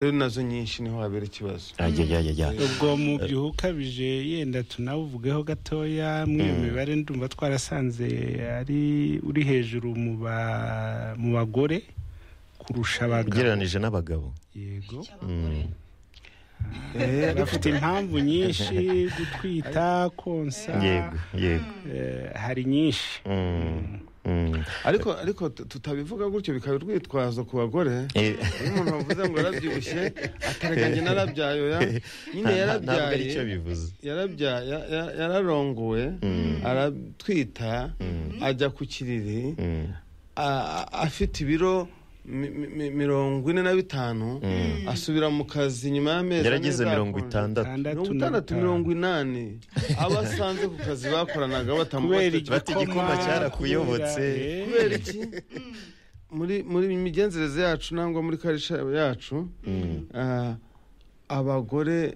rero nazo nyinshi niho habera ikibazo ajyajyajya ubwo mu byuho ukabije yenda tunawuvugeho gatoya mw'iyo mibare ndumva twarasanze ari uri hejuru mu ba- mu bagore kurusha abagabo ugereranije n'abagabo yego cy'abagore Eh, bafite impamvu nyinshi gutwita konsa yego yego eh, hari nyinshi Mm, mm. ariko ariko tu- tutabivuga gutyo bikaba urwitwazo ku bagore Eh, iyo umuntu bavuze ngo yarabyibushye ataregange narabyaye oya nyine nta- nta- ntabwo ari cyo yarabyaye bivuze yarabya- ya- ya- yararongowe aratwita ajya ku kiriri Mm, a- a- afite ibiro mi- mi- mi- mirongo ine na bitanu asubira mu kazi nyuma y'amezi ane yarageze mirongo azakonja. itandatu mirongo na itandatu bitanu. mirongo inani abo asanze ku kazi bakoranaga kubera batamubateje bati igikoma igikoma cyarakuyobotse. kubera- kubera iki muri muri migenzereze yacu nangwa muri karisha yacu ah, abagore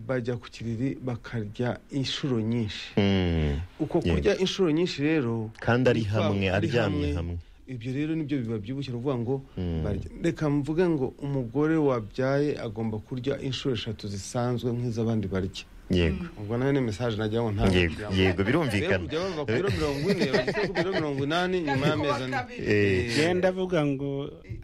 bajya ku kiriri bakarya inshuro nyinshi Mm, uko kurya inshuro nyinshi rero kandi ari bitwa- hamwe ari aryamye hamwe ibyo rero nibyo bibabyibushye ni ukuvuga ngo Mm. barya. reka mvuge ngo umugore wabyaye agomba kurya inshuro eshatu zisanzwe nk'iz'abandi barya yego ubwo nayo ni mesaje nagira ngo ntabwo yego yego birumvikana kujya bava ku biro mirongo ine bageze ku biro mirongo inani nyuma y'amezi ane Eh, Njyewe ndavuga ngo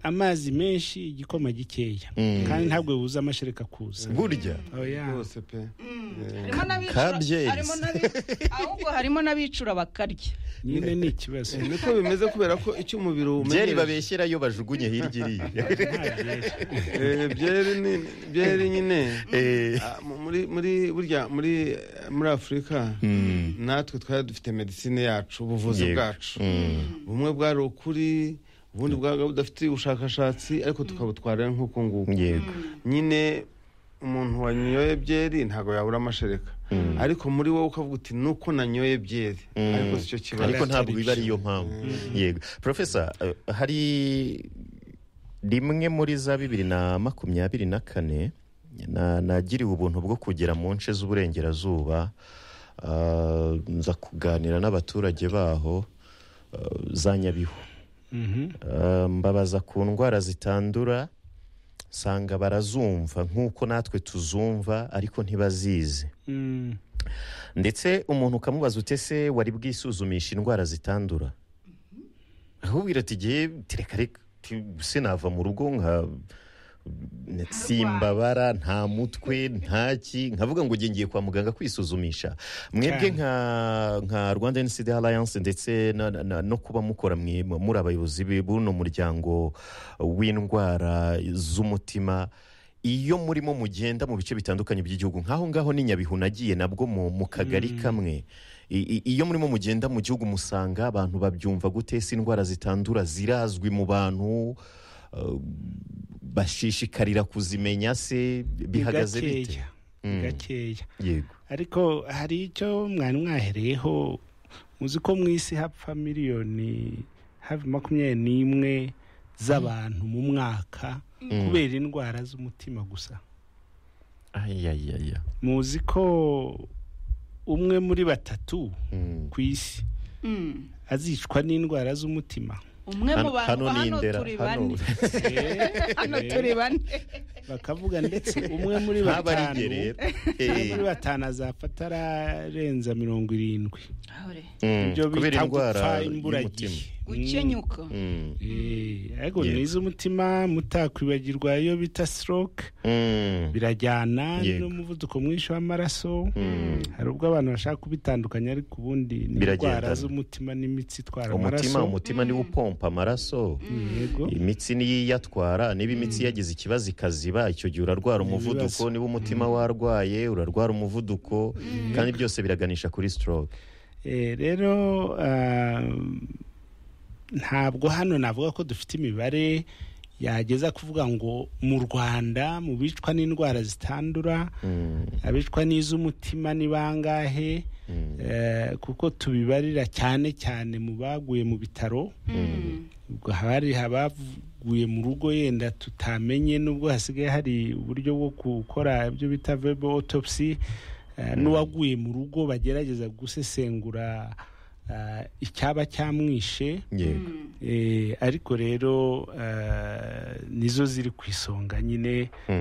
amazi menshi igikoma gikeya Mm. kandi ntabwo buza amashereka kuza burya Oya. rwose pe harimo n'abicura Kabyezi. harimo n'abi- ahubwo harimo n'abicura bakarya nyine ni ikibazo Eh, niko bimeze kubera ko icyo umubiri wumenyesha byeri babeshyerayo bajugunye hirya iriya Nta byeri. Eh, byeri ni- byeri nyine Eh, ah, mu- muri muri burya muri eh, muri afurika mm, natwe twari dufite medisine yacu ubuvuzi yego. bwacu Mm, bumwe bwari ukuri ubundi bwabaga budafite ubushakashatsi ariko tukabutwara nk'uko nguko yego nyine umuntu wanyoye byeri ntabwo yabura amashereka ariko muri wowe ukavuga uti nuko nanyoye byeri Mm. ariko si cyo kibazo ariko ntabwo biba ariyo mpamvu yego profesa eh, hari rimwe muri za bibiri na makumyabiri na kane na- nagiriwe ubuntu bwo kugera mu nce z'uburengerazuba ah, nza kuganira n'abaturage baho ah, za nyabihu Mhm. Ah, mbabaza ku ndwara zitandura nsanga barazumva nk'uko natwe tuzumva ariko ntibazizi Mm. ndetse umuntu ukamubaza ute se wari bwisuzumisha indwara zitandura ahubwira ati igihe tereka reka ti- se nava mu rugo nka simbabara nta mutwe nta ki nkavuga ngo ngiye kwa muganga kwisuzumisha mwebwe Cyane. nka nka rwanda ncd alliance ndetse na- na- na- no kuba mukora mwe- muri abayobozi be- b'uno muryango w'indwara z'umutima iyo murimo mugenda mu bice bitandukanye by'igihugu nk'aho ngaho ni nyabihu nagiye nabwo mu mu kagari kamwe I- i- iyo murimo mugenda mu gihugu musanga abantu babyumva gute ese indwara zitandura zirazwi mu bantu Uh, bashishikarira kuzimenya se bihagaze bite gakeya Mm. gakeya yego ariko hari icyo mwari mwahereyeho muzi ko mu isi hapfa miliyoni hafi makumyabiri n'imwe z'abantu mu mwaka kubera indwara z'umutima gusa ayayaya muzi ko umwe muri batatu ku isi Mm. azicwa n'indwara z'umutima umwe mu Hano- bantu hano ni hano indera turi hano bane hano turi bane bakavuga ndetse umwe muri haba ari batanu gerera umwe muri batanu azapfa atararenza mirongo irindwi ibyo kubera bita indwara gupfa y'umutima imburagihe gukenyuka Mm. Eh, ariko Yego. n'iz'umutima mutakwibagirwa iyo bita stroke Mm. birajyana Yego. n'umuvuduko mwinshi w'amaraso Mm. hari ubwo abantu bashaka kubitandukanya ariko ubundi ni Biragendana. indwara z'umutima n'imitsi itwara amaraso umutima umutima niwo upompa amaraso yego imitsi niyo iyatwara niba imitsi yagize ikibazo ikaziba icyo gihe urarwara umuvuduko ibibazo. niba umutima warwaye urarwara umuvuduko kandi byose biraganisha kuri stroke Eh, rero ah, ntabwo hano navuga ko dufite imibare yageza kuvuga ngo mu rwanda mu bicwa n'indwara zitandura Mm. abicwa n'iz'umutima ni bangahe Mm. Eh, kuko tubibarira cyane cyane mu baguye mu bitaro ubwo haba hari abaguye mu rugo yenda tutamenye n'ubwo hasigaye hari uburyo bwo gukora ibyo bita verbal autopsy eh, n'uwaguye mu rugo bagerageza gusesengura ah, icyaba cyamwishe yego Eh, ariko rero ah, nizo ziri ku isonga nyine